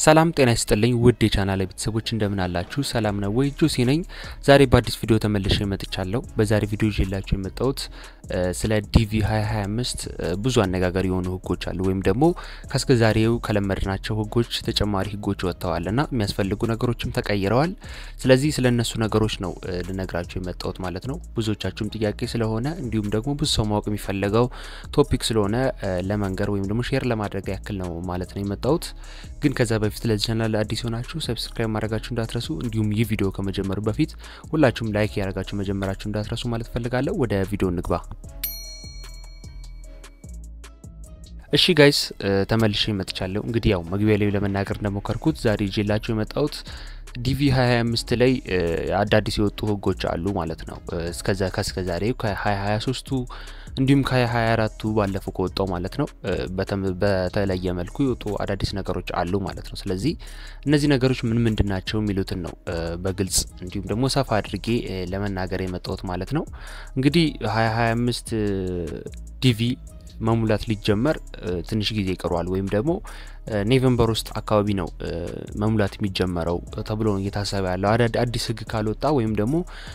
ሰላም ጤና ይስጥልኝ ውድ የቻናል ቤተሰቦች እንደምን አላችሁ? ሰላም ነው ወይ? ጆሲ ነኝ። ዛሬ በአዲስ ቪዲዮ ተመልሼ መጥቻለሁ። በዛሬ ቪዲዮ ይዤላችሁ የመጣሁት ስለ ዲቪ 2025 ብዙ አነጋጋሪ የሆኑ ህጎች አሉ፣ ወይም ደግሞ ከእስከ ዛሬው ከለመድናቸው ህጎች ተጨማሪ ህጎች ወጥተዋል እና የሚያስፈልጉ ነገሮችም ተቀይረዋል። ስለዚህ ስለ እነሱ ነገሮች ነው ልነግራችሁ የመጣሁት ማለት ነው። ብዙዎቻችሁም ጥያቄ ስለሆነ እንዲሁም ደግሞ ብዙ ሰው ማወቅ የሚፈለገው ቶፒክ ስለሆነ ለመንገር ወይም ደግሞ ሼር ለማድረግ ያክል ነው ማለት ነው የመጣሁት ግን ከዛ በፊት ለዚህ ቻናል አዲስ የሆናችሁ ሰብስክራይብ ማድረጋችሁ እንዳትረሱ፣ እንዲሁም ይህ ቪዲዮ ከመጀመሩ በፊት ሁላችሁም ላይክ ያደረጋችሁ መጀመራችሁ እንዳትረሱ ማለት ፈልጋለሁ። ወደ ቪዲዮ እንግባ። እሺ ጋይስ ተመልሼ መጥቻለሁ። እንግዲህ ያው መግቢያ ላይ ለመናገር እንደሞከርኩት ዛሬ ይዤላችሁ የመጣሁት ዲቪ 2025 ላይ አዳዲስ የወጡ ህጎች አሉ ማለት ነው። እስከዛ ከእስከ ዛሬው ከ2023ቱ እንዲሁም ከ2024ቱ ባለፈው ከወጣው ማለት ነው በተለየ መልኩ የወጡ አዳዲስ ነገሮች አሉ ማለት ነው። ስለዚህ እነዚህ ነገሮች ምን ምንድን ናቸው የሚሉትን ነው በግልጽ እንዲሁም ደግሞ ሰፋ አድርጌ ለመናገር የመጣሁት ማለት ነው። እንግዲህ 2025 ዲቪ መሙላት ሊጀመር ትንሽ ጊዜ ይቀሯል ወይም ደግሞ ኔቨምበር ውስጥ አካባቢ ነው መሙላት የሚጀመረው ተብሎ ነው እየታሰበ ያለው አዲስ ህግ ካልወጣ ወይም ደግሞ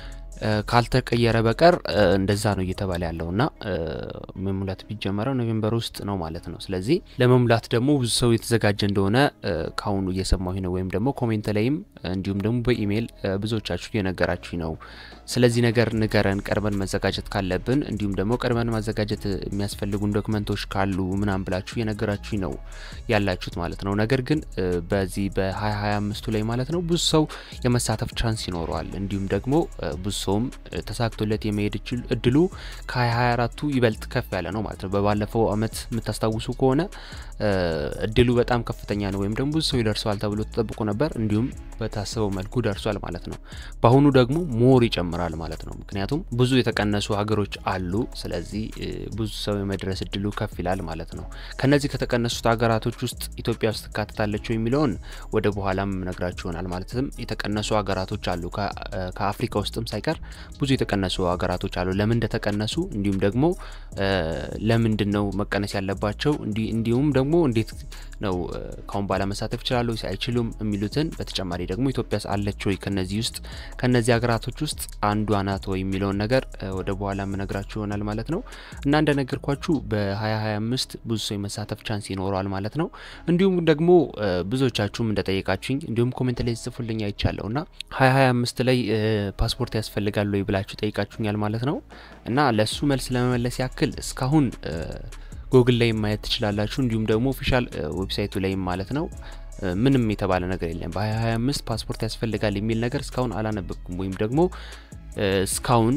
ካልተቀየረ በቀር እንደዛ ነው እየተባለ ያለው እና መሙላት የሚጀመረው ኖቬምበር ውስጥ ነው ማለት ነው። ስለዚህ ለመሙላት ደግሞ ብዙ ሰው የተዘጋጀ እንደሆነ ከአሁኑ እየሰማሁኝ ነው፣ ወይም ደግሞ ኮሜንት ላይም እንዲሁም ደግሞ በኢሜይል ብዙዎቻችሁ እየነገራችሁኝ ነው። ስለዚህ ነገር ንገረን፣ ቀድመን መዘጋጀት ካለብን እንዲሁም ደግሞ ቀድመን ማዘጋጀት የሚያስፈልጉን ዶክመንቶች ካሉ ምናምን ብላችሁ እየነገራችሁኝ ነው ያላችሁት ማለት ነው። ነገር ግን በዚህ በ2025ቱ ላይ ማለት ነው ብዙ ሰው የመሳተፍ ቻንስ ይኖረዋል እንዲሁም ደግሞ ብዙ ሰውም ተሳክቶለት የመሄድ እድሉ ከ2024ቱ ይበልጥ ከፍ ያለ ነው ማለት ነው። በባለፈው አመት የምታስታውሱ ከሆነ እድሉ በጣም ከፍተኛ ነው፣ ወይም ደግሞ ብዙ ሰው ይደርሰዋል ተብሎ ተጠብቆ ነበር። እንዲሁም በታሰበው መልኩ ደርሷል ማለት ነው። በአሁኑ ደግሞ ሞር ይጨምራል ማለት ነው። ምክንያቱም ብዙ የተቀነሱ ሀገሮች አሉ። ስለዚህ ብዙ ሰው የመድረስ እድሉ ከፍ ይላል ማለት ነው። ከነዚህ ከተቀነሱት ሀገራቶች ውስጥ ኢትዮጵያ ውስጥ ትካተታለች የሚለውን ወደ በኋላም ነግራችሁ ይሆናል። ማለትም የተቀነሱ ሀገራቶች አሉ ከአፍሪካ ውስጥም ሳይቀር ብዙ የተቀነሱ ሀገራቶች አሉ። ለምን እንደተቀነሱ እንዲሁም ደግሞ ለምንድን ነው መቀነስ ያለባቸው እንዲሁም ደግሞ እንዴት ነው ካሁን በኋላ መሳተፍ ይችላሉ አይችሉም የሚሉትን በተጨማሪ ደግሞ ኢትዮጵያ አለች ወይ ከነዚህ ውስጥ ከነዚህ ሀገራቶች ውስጥ አንዷ ናት ወይ የሚለውን ነገር ወደ በኋላ የምነግራችሁ ይሆናል ማለት ነው። እና እንደነገርኳችሁ በ2025 ብዙ ሰው የመሳተፍ ቻንስ ይኖረዋል ማለት ነው። እንዲሁም ደግሞ ብዙዎቻችሁም እንደጠየቃችሁኝ እንዲሁም ኮሜንት ላይ ጽፉልኝ አይቻለሁ እና 2025 ላይ ፓስፖርት ያስፈልጋል ወይ ብላችሁ ጠይቃችሁኛል ማለት ነው። እና ለሱ መልስ ለመመለስ ያክል እስካሁን ጉግል ላይ ማየት ትችላላችሁ። እንዲሁም ደግሞ ኦፊሻል ዌብሳይቱ ላይም ማለት ነው ምንም የተባለ ነገር የለም። በ2025 ፓስፖርት ያስፈልጋል የሚል ነገር እስካሁን አላነበብኩም ወይም ደግሞ እስካሁን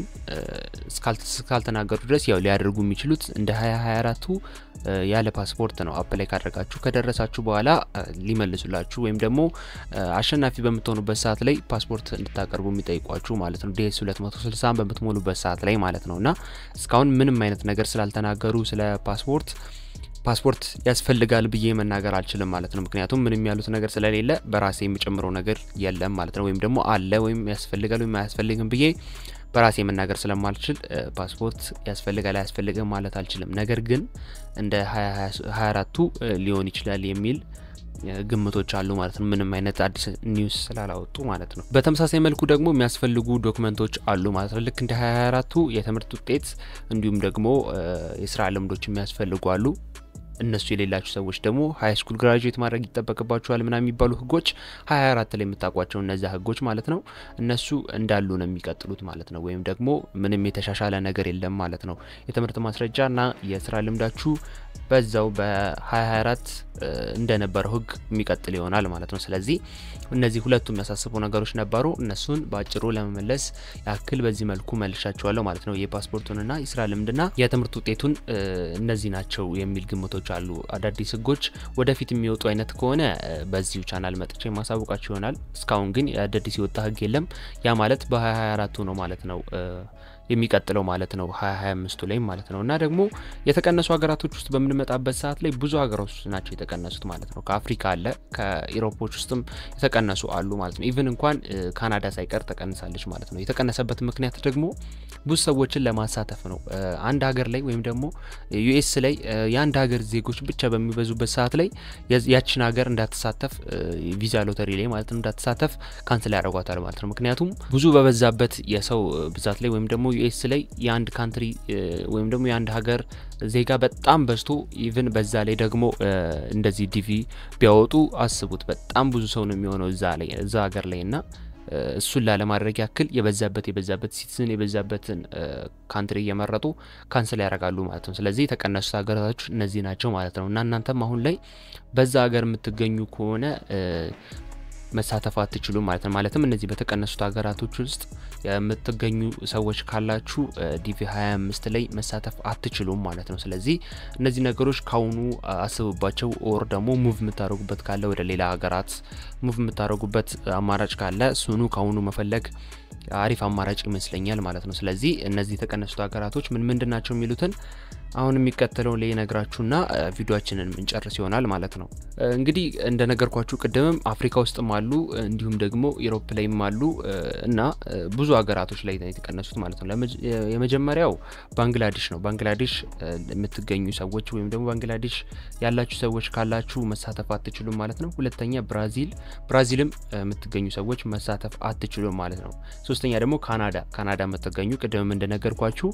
እስካልተናገሩ ድረስ ያው ሊያደርጉ የሚችሉት እንደ 2024ቱ ያለ ፓስፖርት ነው። አፕላይ ካደረጋችሁ ከደረሳችሁ በኋላ ሊመልሱላችሁ ወይም ደግሞ አሸናፊ በምትሆኑበት ሰዓት ላይ ፓስፖርት እንድታቀርቡ የሚጠይቋችሁ ማለት ነው። ዲኤስ 260 በምትሞሉበት ሰዓት ላይ ማለት ነው እና እስካሁን ምንም አይነት ነገር ስላልተናገሩ ስለ ፓስፖርት ፓስፖርት ያስፈልጋል ብዬ መናገር አልችልም ማለት ነው። ምክንያቱም ምንም ያሉት ነገር ስለሌለ በራሴ የሚጨምረው ነገር የለም ማለት ነው። ወይም ደግሞ አለ ወይም ያስፈልጋል ወይም አያስፈልግም ብዬ በራሴ መናገር ስለማልችል ፓስፖርት ያስፈልጋል አያስፈልግም ማለት አልችልም። ነገር ግን እንደ 2024ቱ ሊሆን ይችላል የሚል ግምቶች አሉ ማለት ነው። ምንም አይነት አዲስ ኒውስ ስላላወጡ ማለት ነው። በተመሳሳይ መልኩ ደግሞ የሚያስፈልጉ ዶክመንቶች አሉ ማለት ነው። ልክ እንደ 2024ቱ የትምህርት ውጤት እንዲሁም ደግሞ የስራ ልምዶች የሚያስፈልጉ አሉ። እነሱ የሌላችሁ ሰዎች ደግሞ ሀይ ስኩል ግራጁዌት ማድረግ ይጠበቅባችኋል ምናምን የሚባሉ ህጎች ሀያ አራት ላይ የምታውቋቸው እነዚያ ህጎች ማለት ነው። እነሱ እንዳሉ ነው የሚቀጥሉት ማለት ነው። ወይም ደግሞ ምንም የተሻሻለ ነገር የለም ማለት ነው። የትምህርት ማስረጃና የስራ ልምዳችሁ በዛው በ2024 እንደነበረው ህግ የሚቀጥል ይሆናል ማለት ነው። ስለዚህ እነዚህ ሁለቱ የሚያሳስቡ ነገሮች ነበሩ። እነሱን በአጭሩ ለመመለስ ያክል በዚህ መልኩ መልሻቸዋለሁ ማለት ነው። የፓስፖርቱንና የስራ ልምድና የትምህርት ውጤቱን እነዚህ ናቸው የሚል ግምቶች አሉ። አዳዲስ ህጎች ወደፊት የሚወጡ አይነት ከሆነ በዚሁ ቻናል መጥቼ ማሳወቃችሁ ይሆናል። እስካሁን ግን አዳዲስ የወጣ ህግ የለም። ያ ማለት በ2024ቱ ነው ማለት ነው የሚቀጥለው ማለት ነው 2025ቱ ላይ ማለት ነው እና ደግሞ የተቀነሱ ሀገራቶች ውስጥ በምንመጣበት ሰዓት ላይ ብዙ ሀገሮች ናቸው የተቀነሱት ማለት ነው። ከአፍሪካ አለ ከኢሮፖች ውስጥም የተቀነሱ አሉ ማለት ነው። ኢቭን እንኳን ካናዳ ሳይቀር ተቀንሳለች ማለት ነው። የተቀነሰበት ምክንያት ደግሞ ብዙ ሰዎችን ለማሳተፍ ነው። አንድ ሀገር ላይ ወይም ደግሞ ዩኤስ ላይ የአንድ ሀገር ዜጎች ብቻ በሚበዙበት ሰዓት ላይ ያችን ሀገር እንዳትሳተፍ ቪዛ ሎተሪ ላይ ማለት ነው እንዳትሳተፍ ካንስል ያደርጓታል ማለት ነው። ምክንያቱም ብዙ በበዛበት የሰው ብዛት ላይ ወይም ደግሞ ዩኤስ ላይ የአንድ ካንትሪ ወይም ደግሞ የአንድ ሀገር ዜጋ በጣም በዝቶ ኢቭን በዛ ላይ ደግሞ እንደዚህ ዲቪ ቢያወጡ አስቡት፣ በጣም ብዙ ሰው ነው የሚሆነው እዛ ላይ እዛ ሀገር ላይ እና እሱን ላለማድረግ ያክል የበዛበት የበዛበት ሲቲዝን የበዛበትን ካንትሪ እየመረጡ ካንስል ያደርጋሉ ማለት ነው። ስለዚህ የተቀነሱት ሀገራቶች እነዚህ ናቸው ማለት ነው እና እናንተም አሁን ላይ በዛ ሀገር የምትገኙ ከሆነ መሳተፍ አትችሉም ማለት ነው። ማለትም እነዚህ በተቀነሱት ሀገራቶች ውስጥ የምትገኙ ሰዎች ካላችሁ ዲቪ 25 ላይ መሳተፍ አትችሉም ማለት ነው። ስለዚህ እነዚህ ነገሮች ካሁኑ አስቡባቸው። ኦር ደግሞ ሙቭ የምታደርጉበት ካለ ወደ ሌላ ሀገራት ሙቭ የምታደርጉበት አማራጭ ካለ እሱኑ ካሁኑ መፈለግ አሪፍ አማራጭ ይመስለኛል ማለት ነው። ስለዚህ እነዚህ የተቀነሱት ሀገራቶች ምን ምንድን ናቸው የሚሉትን አሁን የሚቀጥለውን ላይ ነግራችሁና ቪዲዮችንን ምንጨርስ ይሆናል ማለት ነው። እንግዲህ እንደነገርኳችሁ ቅድምም አፍሪካ ውስጥም አሉ እንዲሁም ደግሞ ኢሮፕ ላይም አሉ እና ብዙ ሀገራቶች ላይ የተቀነሱት ማለት ነው። የመጀመሪያው ባንግላዴሽ ነው። ባንግላዴሽ የምትገኙ ሰዎች ወይም ደግሞ ባንግላዴሽ ያላችሁ ሰዎች ካላችሁ መሳተፍ አትችሉም ማለት ነው። ሁለተኛ ብራዚል፣ ብራዚልም የምትገኙ ሰዎች መሳተፍ አትችሉም ማለት ነው። ሶስተኛ ደግሞ ካናዳ፣ ካናዳ የምትገኙ ቅድምም እንደነገርኳችሁ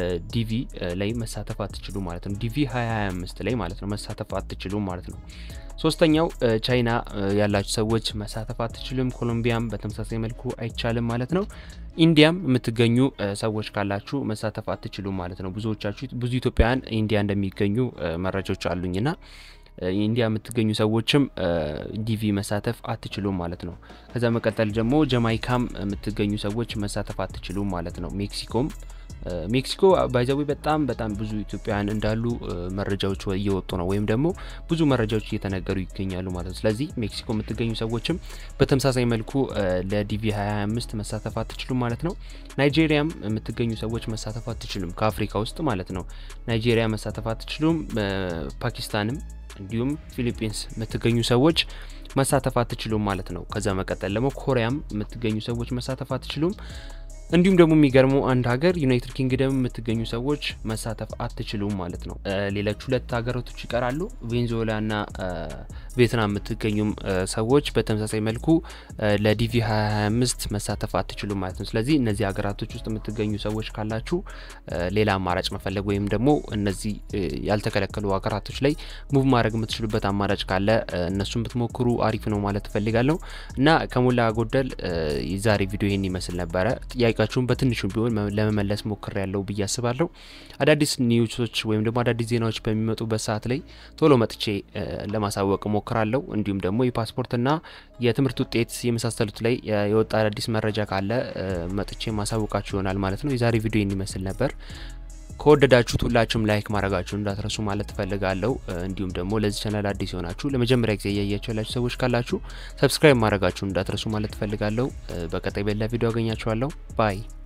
ዲቪ ላይ መሳተፍ አትችሉ ማለት ነው። ዲቪ 2025 ላይ ማለት ነው መሳተፍ አትችሉ ማለት ነው። ሶስተኛው ቻይና ያላችሁ ሰዎች መሳተፍ አትችሉም። ኮሎምቢያም በተመሳሳይ መልኩ አይቻልም ማለት ነው። ኢንዲያም የምትገኙ ሰዎች ካላችሁ መሳተፍ አትችሉም ማለት ነው። ብዙዎቻችሁ ብዙ ኢትዮጵያውያን ኢንዲያ እንደሚገኙ መረጃዎች አሉኝና ኢንዲያ የምትገኙ ሰዎችም ዲቪ መሳተፍ አትችሉም ማለት ነው። ከዛ መቀጠል ደግሞ ጀማይካም የምትገኙ ሰዎች መሳተፍ አትችሉም ማለት ነው። ሜክሲኮም ሜክሲኮ ባይዛዊ በጣም በጣም ብዙ ኢትዮጵያውያን እንዳሉ መረጃዎች እየወጡ ነው፣ ወይም ደግሞ ብዙ መረጃዎች እየተነገሩ ይገኛሉ ማለት ነው። ስለዚህ ሜክሲኮ የምትገኙ ሰዎችም በተመሳሳይ መልኩ ለዲቪ 2025 መሳተፍ አትችሉም ማለት ነው። ናይጄሪያም የምትገኙ ሰዎች መሳተፍ አትችሉም፣ ከአፍሪካ ውስጥ ማለት ነው። ናይጄሪያ መሳተፍ አትችሉም። ፓኪስታንም እንዲሁም ፊሊፒንስ የምትገኙ ሰዎች መሳተፍ አትችሉም ማለት ነው። ከዛ መቀጠል ደግሞ ኮሪያም የምትገኙ ሰዎች መሳተፍ አትችሉም። እንዲሁም ደግሞ የሚገርመው አንድ ሀገር ዩናይትድ ኪንግደም የምትገኙ ሰዎች መሳተፍ አትችሉም ማለት ነው። ሌሎች ሁለት ሀገራቶች ይቀራሉ። ቬንዙዌላ ና ቪየትናም የምትገኙም ሰዎች በተመሳሳይ መልኩ ለዲቪ 2025 መሳተፍ አትችሉም ማለት ነው። ስለዚህ እነዚህ ሀገራቶች ውስጥ የምትገኙ ሰዎች ካላችሁ ሌላ አማራጭ መፈለግ ወይም ደግሞ እነዚህ ያልተከለከሉ ሀገራቶች ላይ ሙቭ ማድረግ የምትችሉበት አማራጭ ካለ እነሱን ብትሞክሩ አሪፍ ነው ማለት እፈልጋለሁ እና ከሞላ ጎደል የዛሬ ቪዲዮ ይህን ይመስል ነበረ። ጥያቄያችሁን በትንሹ ቢሆን ለመመለስ ሞክር ያለው ብዬ አስባለሁ። አዳዲስ ኒውሶች ወይም ደግሞ አዳዲስ ዜናዎች በሚመጡበት ሰዓት ላይ ቶሎ መጥቼ ለማሳወቅ ሞክራለሁ። እንዲሁም ደግሞ የፓስፖርትና የትምህርት ውጤት የመሳሰሉት ላይ የወጣ አዳዲስ መረጃ ካለ መጥቼ ማሳወቃችሁ ይሆናል ማለት ነው። የዛሬ ቪዲዮ ይህን ይመስል ነበር። ከወደዳችሁት ሁላችሁም ላይክ ማድረጋችሁን እንዳትረሱ ማለት እፈልጋለሁ። እንዲሁም ደግሞ ለዚህ ቻናል አዲስ የሆናችሁ ለመጀመሪያ ጊዜ እያያችሁ ያላችሁ ሰዎች ካላችሁ ሰብስክራይብ ማድረጋችሁን እንዳትረሱ ማለት እፈልጋለሁ። በቀጣይ በሌላ ቪዲዮ አገኛችኋለሁ። ባይ